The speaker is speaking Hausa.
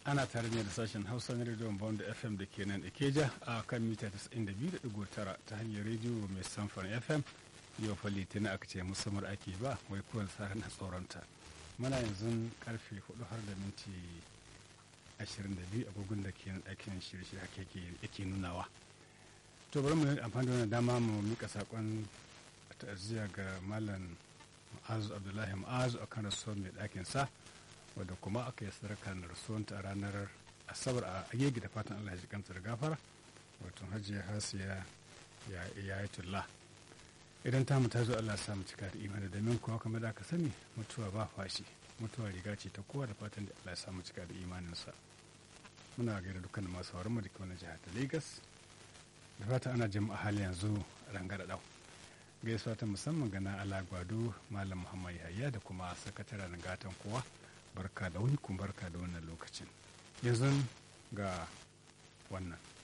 ana tare ne da sashen hausa na rediyon bond fm da ke nan ikeja a kan mita 92.9 ta hanyar rediyo mai samfan fm yau fa litinin aka ce musamman ake ba wai kuwan tsara na tsoronta muna yanzu karfe 4 har da minti 22 agogon da ke aikin shirye haka yake nunawa to bari mu amfani da wannan dama mu mika sakon ta'aziyya ga malam ma'azu abdullahi ma'azu akan rasuwar mai ɗakin sa wadda kuma aka yi sadaka da rasuwanta a ranar asabar a agege da fatan allah ya kanta da gafara wato hajiya hasiya ya yi tulla idan ta mu ta zo allah samu cika da imani domin kuwa kamar da aka sani mutuwa ba fashi mutuwa riga ce ta kowa da fatan da allah ya samu cika da imaninsa muna gaida dukkan masu sauran mu da ke wani jihar ta lagos da fata ana jin a hali yanzu rangada dau gaisuwa ta musamman gana ala gwado malam muhammad yahaya da kuma sakataren gatan kowa barka da wani kun barka da wannan lokacin yanzu ga wannan